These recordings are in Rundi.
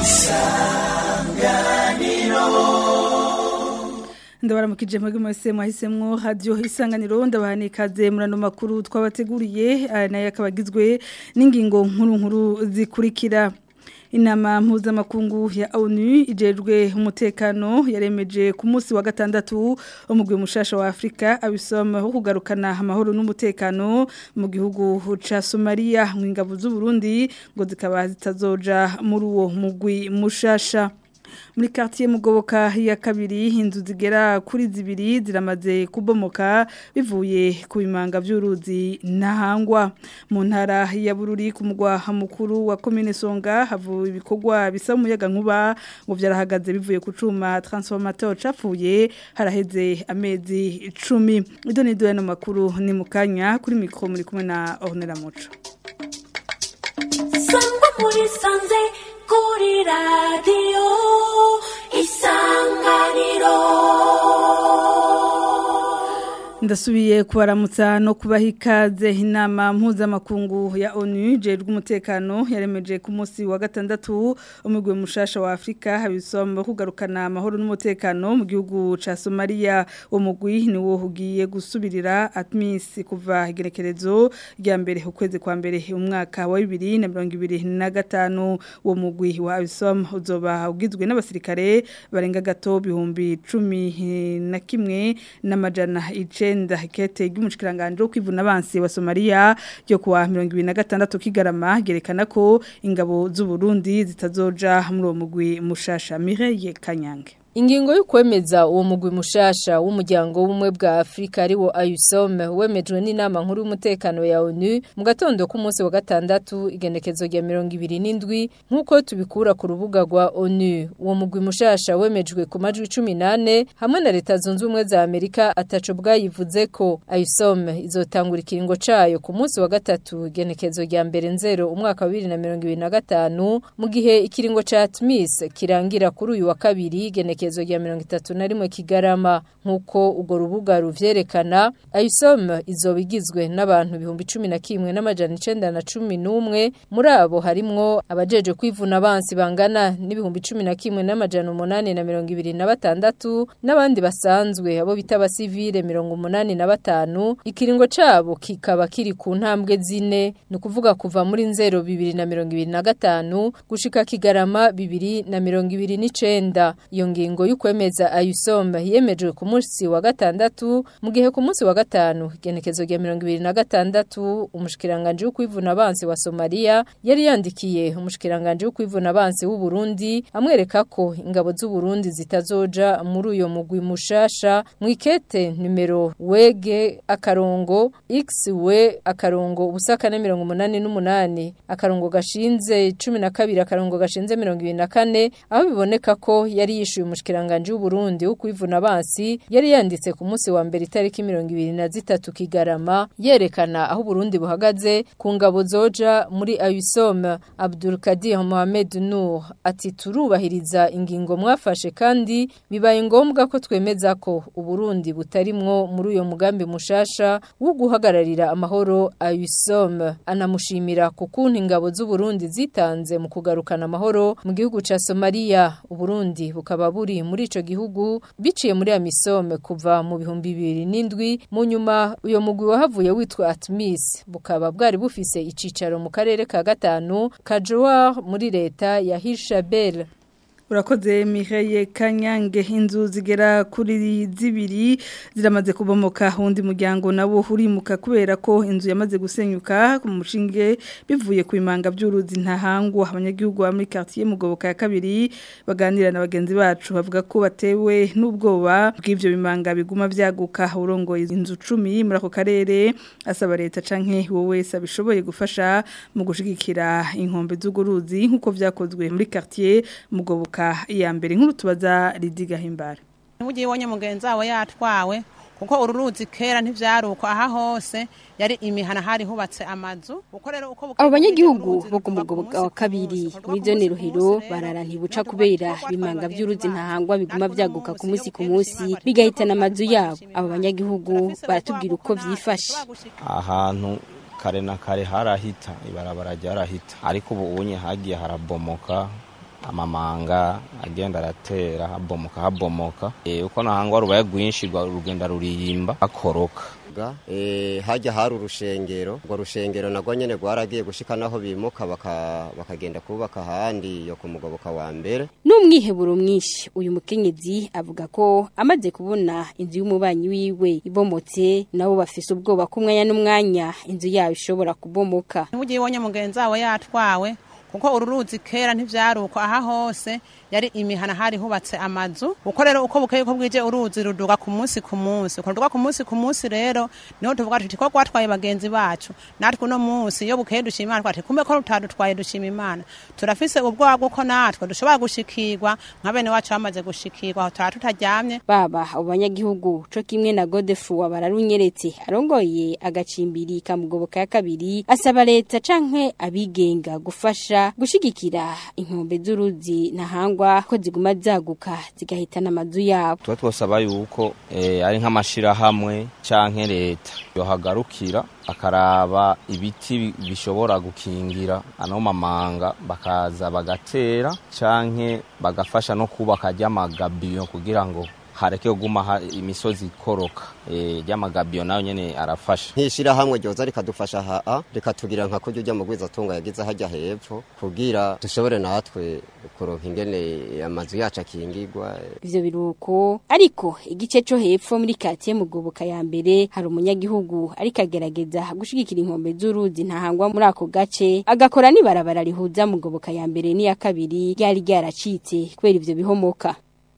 ndabaramukije mwebwe mwese mwahisemwo radio isanganiro ndabahani ikaze murano makuru twabateguriye aya nayo akaba agizwe n'ingingo nkuru nkuru zikurikira inama mpuzamakungu ya ONU ijejwe umutekano yaremeje ku munsi wa gatandatu umugwi mushasha wa Afrika abisoma ho kugarukana amahoro n'umutekano mu gihugu ca Somalia mu ingabo z'u Burundi ngo zikaba zitazoja muri uwo mugwi mushasha muri quartier mugoboka ya kabiri inzu zigera kuri zibiri ziramaze kubomoka bivuye ku bimanga by'uruzi ntahangwa mu ntara ya bururi ku mugwa mukuru wa commune Songa havuye ibikorwa bisa umuyaga nkuba ngo byarahagaze bivuye ku cuma transformateur capfuye haraheze amezi 10 ido ni do makuru ni mukanya kuri mikro muri kumwe na Ornella Muco Sangwa muri sanze kuri radio isanganiro ndasubiye kubaramutsa no kubaha ikaze inama mpuzamakungu ya onu jejwe umutekano yaremeje ku munsi wa gatandatu umugwi mushasha wa afurika habisomba kugarukana amahoro n'umutekano mu gihugu ca somaliya uwo mugwi niwo ugiye gusubirira atmis kuva igerekerezo rya mbere ukwezi kwa mbere umwaka wa bibiri na mirongo ibiri na gatanu uwo mugwi wa abisom uzoba ugizwe n'abasirikare barenga gato bihumbi cumi na kimwe n'amajana ice icenda hekete ry'umushikiranganje wo kwivuna abansi wa Somalia ryo kuwa 2026 kigarama gerekana ko ingabo z'u Burundi zitazoja muri uwo mugwi mushasha Mireille Kanyange Ingingo y'ukwemeza uwo mugwi mushasha w'umuryango w'umwe bwa Afrika ariwo AUSOM wemejwe n'inama nkuru y'umutekano ya ONU mu gatondo ku munsi wa gatandatu igenekezo rya 27 nkuko tubikura ku rubuga rwa ONU uwo mugwi mushasha wemejwe ku majwi 18 hamwe na leta zunze ubumwe za Amerika ataco bwayivuze ko AUSOM izotangura ikiringo cayo ku munsi wa gatatu igenekezo rya mbere nzero umwaka wa 2025 mu gihe ikiringo ca ATMIS kirangira kuri uyu wa kabiri igenekezo igenekezo rya mirongo itatu na rimwe kigarama nk'uko urwo rubuga ruvyerekana ayisom izoba igizwe n'abantu ibihumbi cumi na kimwe n'amajana icenda na cumi n'umwe muri abo harimwo abajeje kwivuna abansi bangana n'ibihumbi cumi na kimwe n'amajana umunani na mirongo ibiri na batandatu n'abandi basanzwe abo bita abasivile mirongo umunani na batanu ikiringo cabo kikaba kiri ku ntambwe zine ni ukuvuga kuva muri nzero bibiri na mirongo ibiri na gatanu gushika kigarama bibiri na mirongo ibiri n'icenda iyo ngingo y'ukwemeza ayusomba yemejwe ku munsi wa gatandatu mu gihe ku munsi wa gatanu igenekezo rya mirongo ibiri na gatandatu umushikiranganje w'ukwivuna abansi wa Somalia yari yandikiye umushikiranganje w'ukwivuna abansi w'u Burundi amwereka ko ingabo z'u Burundi zitazoja muri uyo mugwi mushasha mu ikete numero wege akarongo xw akarongo ubusaka na mirongo umunani n'umunani akarongo gashinze 12 akarongo gashinze mirongo ibiri na kane aho biboneka ko yari yishuye umushikiranganje w'u Burundi wo kwivuna abansi yari yanditse ku munsi wa mbere itariki 23 kigarama yerekana aho Burundi buhagaze ku ngabo zoja muri AUSOM Abdul Kadir Mohamed Nour ati turubahiriza ingingo mwafashe kandi bibaye ngombwa ko twemeza ko Uburundi butarimwo muri uyo mugambi mushasha wo guhagararira amahoro AUSOM anamushimira kukuntu ingabo z'u Burundi zitanze mu kugarukana amahoro mu gihugu ca Somalia Uburundi bukaba buri muri ico gihugu biciye muri amisome kuva mu bihumbi bibiri n'indwi mu nyuma uyo mugwi wahavuye witwa Atmis bukaba bwari bufise icicaro mu karere ka gatanu Kajwa muri leta ya Hirshabelle urakoze Mireille Kanyange inzu zigera kuri zibiri ziramaze kubomoka undi muryango nawo urimuka kubera ko inzu yamaze gusenyuka ku mushinge bivuye ku imanga by'uruzi ntahangwa abanyagihugu ba muri quartier mugoboka ya kabiri baganira na bagenzi bacu bavuga ko batewe n'ubwoba bw'ivyo bimanga biguma vyaguka urongoye inzu 10 muri ako karere asaba leta canke wowe wese abishoboye gufasha mu gushigikira inkombe z'uguruzi nkuko vyakozwe muri quartier mugoboka iya mbere nkuru tubaza ridiga himbara ugiye ibonye mugenzi wawe yatwawe kuko uru ruzi kera ntivyaruko aha hose yari imihana hari hubatse amazu abo banyagihugu bo ku mugoboka wa kabiri muri zone ruhero barara ntibuca kubera bimanga by'uruzi ntahangwa biguma vyaguka ku munsi ku munsi bigahitana amazu yabo abo banyagihugu baratubwira uko vyifashe ahantu kare na kare harahita ibarabara ryarahita ariko ubu unye hagiye harabomoka amamanga agenda aratera habomoka habomoka e, uko nahangwa rubaye rwinshi rwa- rugenda ruriyimba akoroka Ga, eh, hajya hari urushengero urwo rushengero nagwo nyene rwaragiye gushika naho bimuka baka- bakagenda kubaka ahandi yo ku mugoboka wa mbere N'umwiheburo mwinshi uyu mukenyezi avuga ko amaze kubona inzu y'umubanyi wiwe ibomotse nabo bafise ubwoba ko umwanya n'umwanya inzu yayo ishobora kubomoka. Ntugiye ibonye mugenzi wawe yatwawe kuko uru ruzi kera ntivyaruko aha hose yari imihana hari hubatse amazu uko rero uko bukeye uko bwije uruzi ruduga ku munsi ku munsi uko ruduga ku munsi ku munsi rero niho tuvuga tuti ko rwatwaye bagenzi bacu natwe uno munsi iyo bukeye dushima imana twati kumbe ko rutadutwaye dushima imana turafise ubwoba bw'uko natwe dushobora gushikirwa nka bene wacu bamaze gushikirwa aho turaba tutaryamye Baba abo banyagihugu co kimwe na Godefroid bararunyeretse arongoye agacimbiri ka mugoboka ya kabiri asaba leta canke abigenga gufasha gushigikira inkombe z'uruzi ntahangwa ko ziguma zaguka zigahitana amazu yabo. tuba twosaba yuko eh, ari nk'amashirahamwe canke leta yohagarukira akaraba ibiti bi- bishobora gukingira ano mamanga bakaza bagatera canke bagafasha no kubaka ry'amagabiyo kugira ngo hareke kuguma ha- imisozi ikoroka eh, ry'amagabiyo nayo nyene arafasha nk'ishirahamwe ryoza rikadufasha haa rikatugira nka kurya ujya mu gwizatunga yagize hajya hepfo kugira dushobore natwe kuronka ingene amazu yacu akingirwa Ivyo biruko ariko igice co hepfo muri katiye mugoboka ya mbere hari umunyagihugu ariko agerageza gushigikira inkombe z'uruzi ntahangwa muri ako gace agakora n'ibarabara rihuza mugoboka ya mbere n'iya kabiri ryari ryaracitse kubera ivyo bihomoka.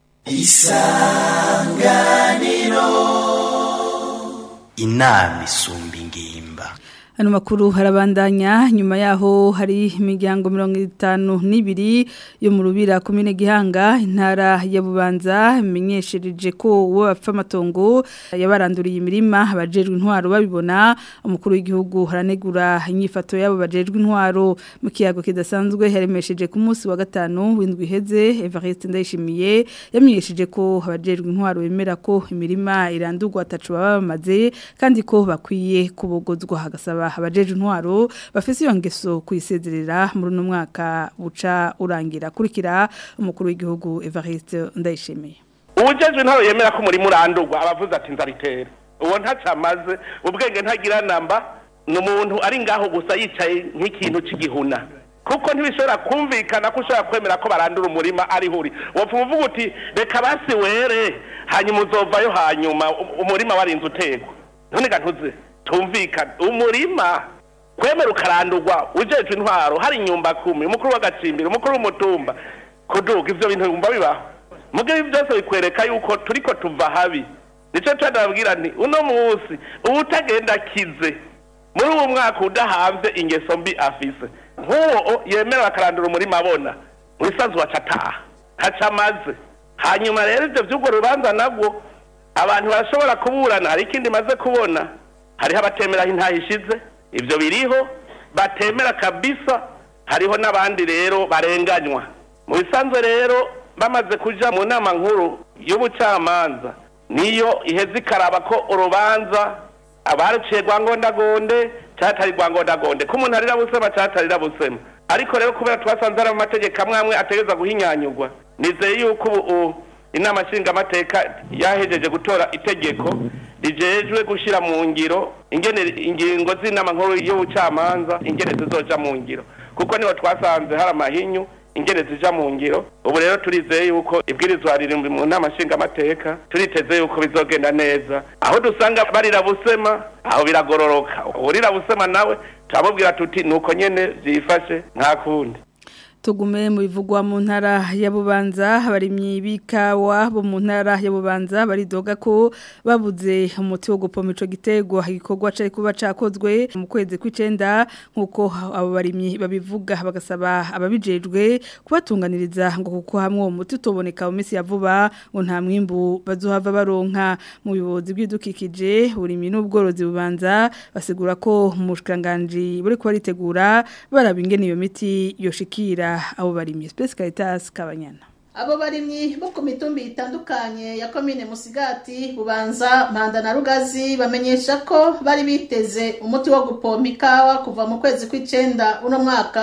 inama isumba ingimba Ano makuru harabandanya nyuma yaho hari imiryango mirongo itanu n'ibiri yo mu rubira komine Gihanga intara ya Bubanza imenyeshereje ko uwo bapfa amatongo yabaranduriye imirima abajejwe intwaro babibona umukuru w'igihugu haranegura inyifato yabo bajejwe intwaro mu kiyago kidasanzwe yaremesheje ku munsi wa gatanu w'indwi iheze Evariste Ndayishimiye yamenyesheje ko abajejwe intwaro bemera ko imirima irandurwa atacu baba bamaze kandi ko bakwiye kubogozwa hagasaba abajeje intwaro bafise iyo ngeso kuyisezerera muri uno mwaka buca urangira kurikira umukuru w'igihugu Evariste Ndayishimiye uwujejwe intwaro yemera ko umurimo urandurwa abavuze ati nzaritere uwo ntaco amaze ubwenge ntagira namba ni umuntu ari ngaho gusa yicaye nk'ikintu c'igihuna kuko ntibishobora kumvikana ko ushobora kwemera ko barandura umurima ari huri wopfa uvuga uti reka basi were hanyuma uzovayo hanyuma u- umurima warinze utegwa none ga ntuze tumvikana umurima kwemera ukarandurwa ujejwe intwaro hari inyumba kumi umukuru w'agacimbiri umukuru w'umutumba kuduga ivyo bintu bigomba bibaho muge ibi byose bikwereka yuko turiko tuva habi nico tudabwira nti uno munsi uwutagenda kize muri uwo mwaka udahamvye ingeso mbi afise nk'uwo yemera bakarandura umurima abona mu bisanzwe waca ataha ntaco amaze hanyuma rero ivyo vy'urwo rubanza nabwo abantu barashobora kuburana hari ikindi maze kubona hariho abatemera aho intaha ishize ivyo biriho batemera kabisa hariho n'abandi rero barenganywa mu bisanzwe rero bamaze kuja mu nama nkuru y'ubucamanza niyo iheze ikaraba ko urubanza abaruciye rwangondagonde catari rwangondagonde ko umuntu arira busema catarira busema ariko rero kubera twasanze hari amategeko amwe amwe ategereza guhinyanyurwa nizeye yuko ubu inama nshingamateka yahejeje gutora itegeko rijejwe gushira mu ngiro ingene ingingo z'inama nkuru y'ubucamanza ingene zizoja mu ngiro kuko niho twasanze hari amahinyu ingene zija mu ngiro ubu rero turizeye yuko ibwirizwa riri mu nama nshingamateka turiteze yuko bizogenda neza aho dusanga barira busema aho biragororoka urira busema nawe turamubwira tuti nuko nyene vyifashe nta kundi tugume mu bivugwa mu ntara ya Bubanza abarimyi b'ikawa bo mu ntara ya Bubanza baridoga ko babuze umuti wo gupoma ico gitego igikorwa cari kuba cakozwe mu kwezi kw'icenda nkuko abo barimyi babivuga bagasaba ababijejwe kubatunganiriza ngo kuko hamwe uwo muti utoboneka mu minsi ya vuba ngo nta mwimbu bazohava baronka mu bibozi bw'idukikije uburimyi n'ubworozi bubanza basigura ko mu bushikanganje buri ko baritegura baraba ingene iyo miti yoshikira abo barimye Space Caritas Kabanyana Abo barimyi bo ku mitumbi itandukanye ya komine Musigati, Bubanza, Mpanda na Rugazi bamenyesha ko bari biteze umuti wo gupompa ikawa kuva mu kwezi kw'icenda uno mwaka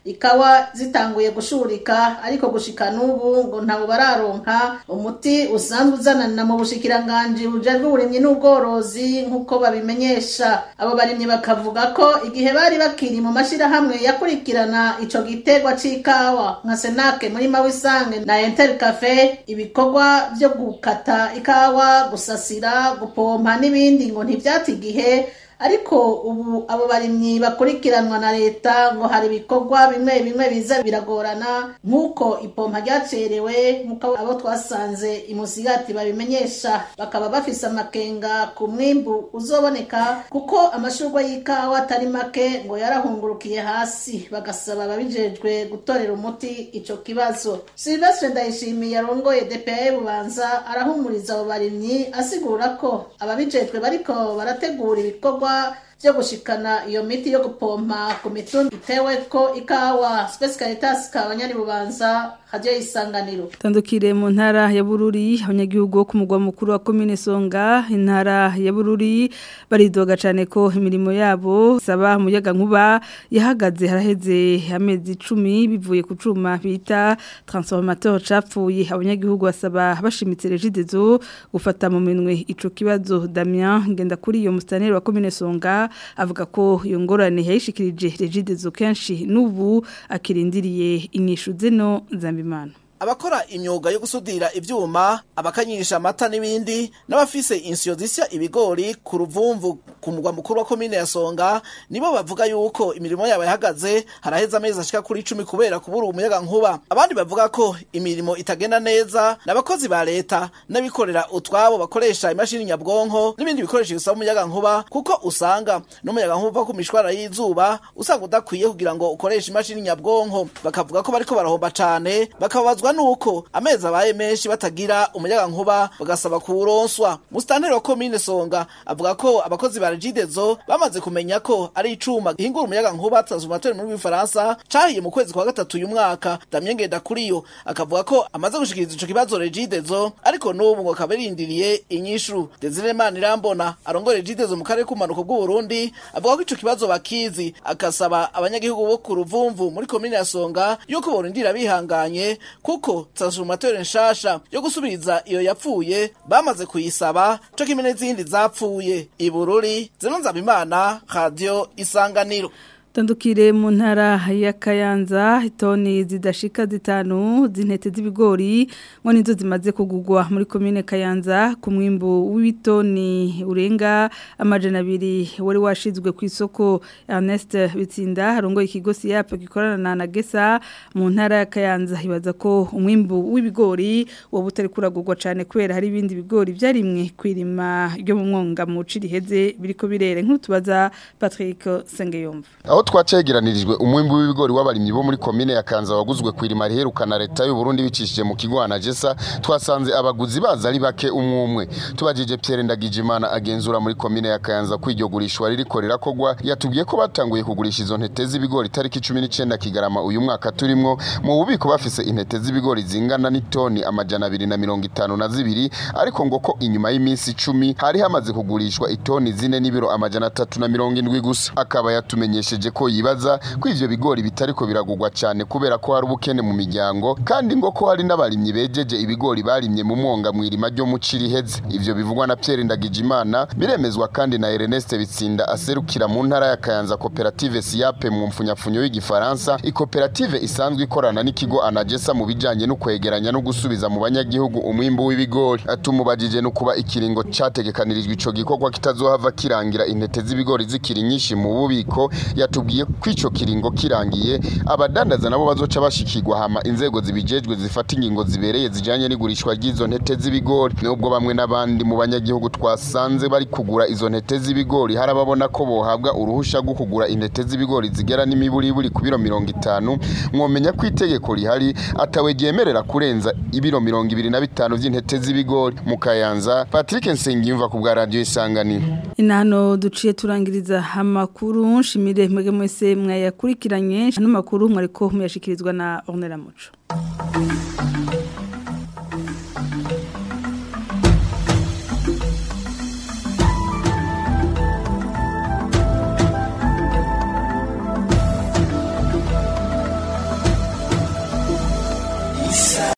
ikawa zitanguye gushurika ariko gushika n'ubu ngo ntabwo bararonka umuti usanzwe uzanana mu bushikiranganji bujejwe uburimyi n'ubworozi nk'uko babimenyesha abo barimyi bakavuga ko igihe bari bakiri mu mashirahamwe yakurikirana ico gitegwa c'ikawa nka senake muri mawisange na enter cafe ibikorwa vyo gukata ikawa gusasira gupompa n'ibindi ngo ntivyata igihe ariko ubu abo barimyi bakurikiranwa na leta ngo hari ibikorwa bimwe bimwe biza biragorana nk'uko ipompa ryacerewe nk'uko abo twasanze imusigati babimenyesha bakaba bafise amakenga ku mwimbu uzoboneka kuko amashurwa y'ikawa atari make ngo yarahungurukiye hasi bagasaba ababijejwe gutorera umuti ico kibazo silvestre ndayishimiye arongoye dpa bubanza arahumuriza abo barimyi asigura ko ababijejwe bariko barategura ibikorwa vyo gushikana iyo miti yo gupompa ku mitumba iteweko ikawa Space Caritas kabanyari bubanza radio isanganiro Tandukire mu ntara ya Bururi abanyagihugu bo ku mugwa mukuru wa commune Songa intara ya Bururi baridoga cyane ko imirimo yabo saba muyaga nkuba yahagaze haraheze amezi 10 bivuye ku cuma bita transformateur capfuye abanyagihugu basaba bashimitse regidezo gufata mu minwe ico kibazo Damien ngenda kuri iyo mustaneri wa commune Songa avuga ko iyo ngorane yayishikirije regidezo kenshi n'ubu akirindiriye inyishu zeno zambimana abakora imyuga yo gusudira ivyuma abakanyisha amata n'ibindi n'abafise insiyo zisya ibigori ku ruvumvu ku mugwa mukuru wa komine ya Songa nibo bavuga yuko imirimo yabo yahagaze haraheza amezi ashika kuri 10 kubera kubura umuyaga nkuba abandi bavuga ko imirimo itagenda neza n'abakozi ba leta n'abikorera utwabo bakoresha imashini nyabwonko n'ibindi bikoresho bisaba umuyaga nkuba kuko usanga n'umuyaga nkuba ku mishwara y'izuba usanga udakwiye kugira ngo ukoreshe imashini nyabwonko bakavuga ko bariko barahomba cane bakabazwa nuko amezi abaye menshi batagira umuyaga nkuba bagasaba kuwuronswa musitanteri wa komine songa avuga ko abakozi ba regidezo bamaze kumenya ko ari icuma gihingura umuyaga nkuba transformateur muri Faransa cahiye mu kwezi kwa gatatu uyu mwaka Damien Ngendakuriyo akavuga ko amaze gushikiriza ico kibazo regidezo ariko n'ubu ngo kaberindiriye inyishu Desire Manirambona arongora regidezo mu karere k'umanuko bw'u Burundi avuga ko ico kibazo bakizi akasaba abanyagihugu bo ku ruvumvu muri komine ya Songa yuko borindira bihanganye kuko transformateur nshasha yo gusubiriza iyo yapfuye bamaze kuyisaba co kimwe n'izindi zapfuye ibururi zino nzabimana radio isanganiro Tandukire mu ntara ya Kayanza itoni zidashika zitanu zintete z'ibigori ngo nizo zimaze kugugwa muri commune Kayanza ku mwimbu w'ibitoni urenga amajana abiri wari washizwe ku isoko Ernest Bitsinda harongo ikigo SIAP gikorana na Gesa mu ntara ya Kayanza ibaza ko umwimbu w'ibigori wo butari kuragugwa cyane kubera hari ibindi bigori byarimwe kwirima ryo mu mwonga mu ciriheze biriko birere nk'utubaza Patrick Sengeyumva aho twacegeranirijwe umwimbi w'ibigori w'abarimyi bo muri komine ya Kanza waguzwe kwirima riherukana leta y'u Burundi bicishije mu kigo Anagesa twasanze abaguzi baza ari bake umwumwe tubajije Pierre Ndagijimana agenzura muri komine ya Kanza kwiryo gurishwa ririko rirakogwa yatubwiye ko batanguye kugurisha izo ntete z'ibigori tariki 19 Kigarama uyu mwaka turimwo mu bubiko bafise intete z'ibigori zingana n'itoni amajana abiri na mirongo itanu na zibiri ariko ngo ko inyuma y'iminsi 10 hari hamaze kugurishwa itoni zine n'ibiro amajana atatu na mirongo indwi gusa akaba yatumenyesheje ko yibaza ko ivyo bigori bitariko biragurwa cyane kubera ko hari ubukene mu miryango kandi ngo ko hari n'abarimyi bejeje ibigori barimye mu mwonga mwirima ryo mu Ciriheze ivyo bivugwa na Pierre Ndagijimana biremezwa kandi na Ernest Bitsinda aserukira mu ntara ya Kayanza Cooperative Siape mu mfunyafunyo w'igifaransa ikoperative isanzwe ikorana n'ikigo Anagesa mu bijanye no kwegeranya no gusubiza mu banyagihugu umwimbu w'ibigori atumubajije no kuba ikiringo categekanirijwe ico gikorwa kitazohava kirangira intete z'ibigori zikiri nyinshi mu bubiko yatubwiye ko ico kiringo kirangiye abadandaza nabo bazoca bashikirwa hama inzego zibijejwe zifata ingingo zibereye zijanye n'igurishwa ry'izo ntete z'ibigori nubwo bamwe n'abandi mu banyagihugu twasanze bari kugura izo ntete z'ibigori harababona ko bohabwa uruhusha rwo kugura intete z'ibigori zigera n'imiburiburi ku biro mirongo itanu mwomenya ko itegeko rihari atawe ryemerera kurenza ibiro mirongo ibiri na bitanu vy'intete z'ibigori mu kayanza Patrick Nsengiyumva ku bwa radio isanganiro inano duciye turangiriza amakuru nshimire mwege mwese mwayakurikiranye ano makuru mwariko muyashikirizwa na Ornella Muco